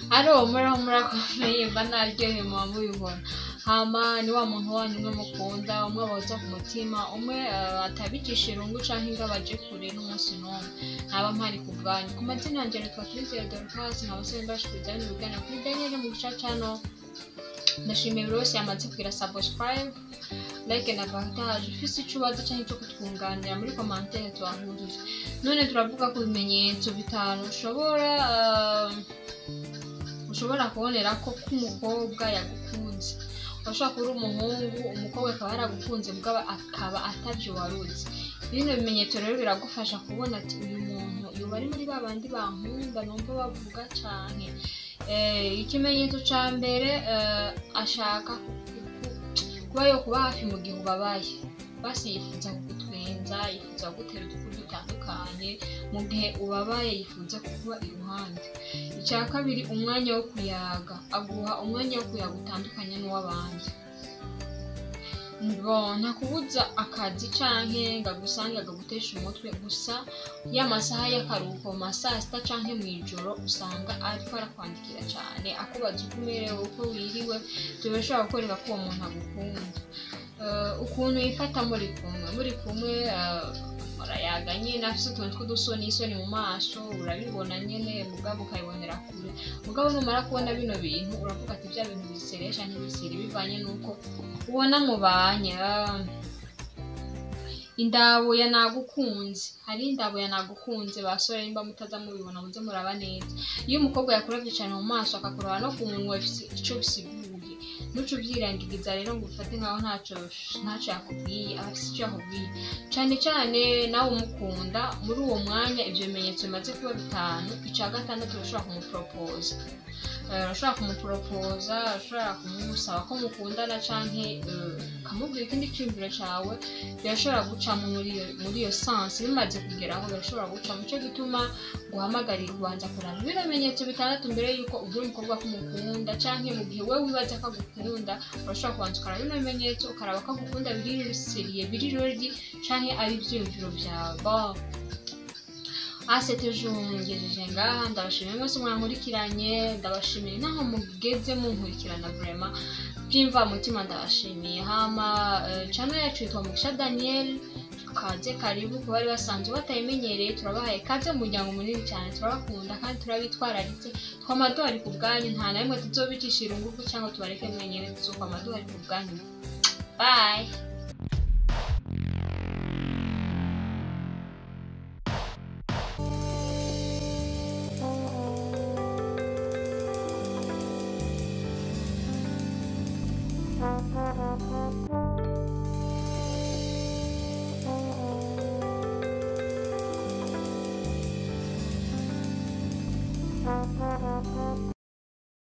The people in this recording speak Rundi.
aromora murakomeye mba naryohewe muba mubibona hama ni wa muntu wanyu umwe mukunda umwe boza ku mutima umwe eh, atabicisha irungu canke ngo abaje kure n'umunsi n'umwe ntaba mpari ku bwanyu ku mazina yanjye nitwa Christelle Dorcas nkaba se mbashikiriza bino bigana kuri Daniel mu gica cano ndashimiye buri wese yamaze kugira subscribe like na partage ufise ico ubaza canke ico kutwunganira muri commentaire twahurije none turavuga ku bimenyetso bitanu ushobora eh, ushobora kubonera ko k'umukobwa yagukunze urashobora kuba uri umuhungu umukobwa akaba yaragukunze mugabo akaba atavyo waruzi bino bimenyetso rero biragufasha kubona ati uyu muntu yoba ari muri ba bandi bankunda numva bavuga cane Eh, ikimenyetso ca mbere eh, ashaka ku- ku- kuba yo kuba hafi mu gihe ubabaye basi yifuza kugutwenza yifuza kugutera udukuru dutandukanye mu gihe ubabaye yifuza kukuba iruhande icya kabiri umwanya wo kuyaga aguha umwanya wo kuyaga utandukanye n'uw'abandi Bon, ntakubuza akazi canke ngo agusange akagutesha umutwe gusa ya masaha y'akaruhuko mu ma saa sita canke mw'ijoro usanga ariko arakwandikira cane akubaza uko umerewe uko wiriwe tubashobora kukwereka ko uwo muntu agukunda Eh, ukuntu yifata muri kumwe muri kumwe eh, murayaga nyene afise utuntu tw'udusoni isoni mu maso urabibona nyene mugabo ukabibonera kure mugabo numara kubona bino bintu uravuga ati bya bintu biseresha ntibisiri bivanye n'uko ubona mubanye ah, indabo ya nagukunze hari indabo ya nagukunze basore nimba mutaza mubibona muze muraba neza iyo umukobwa yakuravye cane mu maso akakuraba no ku munwa bifise ico bisiguye ntuce uvyirangiriza rero ngo ufate nkaho ntaco ntaco yakubwiye aba afise ico yakubwiye cane cane nawe umukunda muri uwo mwanya ivyo bimenyetso bimaze kuba bitanu ica gatandatu urashobora kumuporopoza Eh, urashobora kumuporopoza urashobora kumusaba ko mukundana canke eh, ukamubwira ikindi ciyumviro cawe birashobora gucamo muri iyo muri iyo sansi bimaze kugeraho birashobora guca muco gituma guhamagarira kubanza kuraba bino bimenyetso bitandatu mbere yuko ubwira umukobwa ko umukunda canke mu gihe wewe wibaza ko agukunda urashobora kubanza ukaraba bino bimenyetso ukaraba ko agukunda biri seriye biri rodi canke ari ivyiyumviro vyawe bon asete ejo ngejeje ngaha ndabashimiye mwese mwankurikiranye ndabashimiye naho mugeze munkurikirana vrema byimva mutima ndabashimiye hama eh, channel yacu yitwa mugisha daniel kaze karibu ku bari basanzwe batayimenyereye turabahaye kaze mu muryango munini cyane turabakunda kandi turabitwararitse twamaduhari ku bwanyu nta na rimwe tuzobicisha irungufu cyangwa tubareke mwenyene tuzokwamaduhari ku bwanyu bye